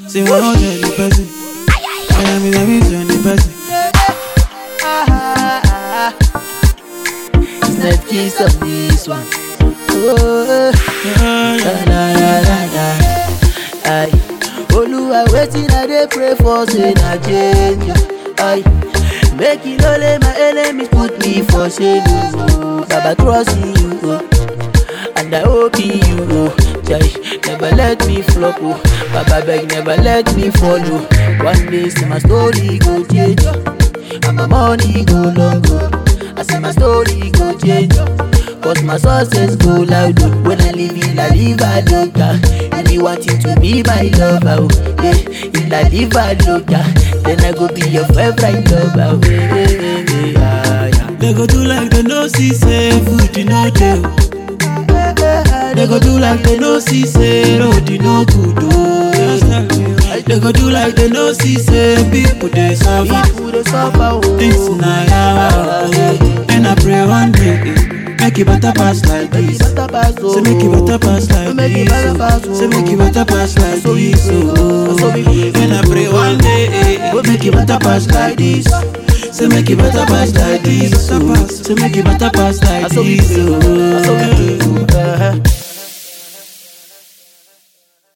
Say one hundred the person. I am in a vision the person. It's not kiss of this one. Oh, Yeah, la yeah. la la la la. Aye. Oluwa wetin I dey pray for say na change. Aye. Make you no let my enemies put me for shame. oh. Baba trust in you. Oh. And I hope in you. Oh. Jai, never let me flop. Oh. Baba beg never let me follow. One day see my story go change. And my money go long. Oh. I see my story go change. Cause my success go loud oh. When I live in La Viva Loca You be wanting to be my lover oh. yeah. In La Viva Loca Then I go be your favorite lover oh. yeah, yeah, yeah, yeah, yeah. They go do like they no see say food you no dey. They go do like they no see say road you no good oh. They go do like they no see say people dey suffer. People dey suffer oh. Things na yawa oh. And I pray one day eh, make it better pass like Make it this. better pass oh. Say make it better pass like Make it this. better pass, oh. oh. Say make it better pass like So we this. pray, oh. so we pray. And I pray one day eh, eh, make it better pass like this. Say make it better pass like this. oh. Say make it better pass like So we this. pray, oh. so we pray. Uh-huh.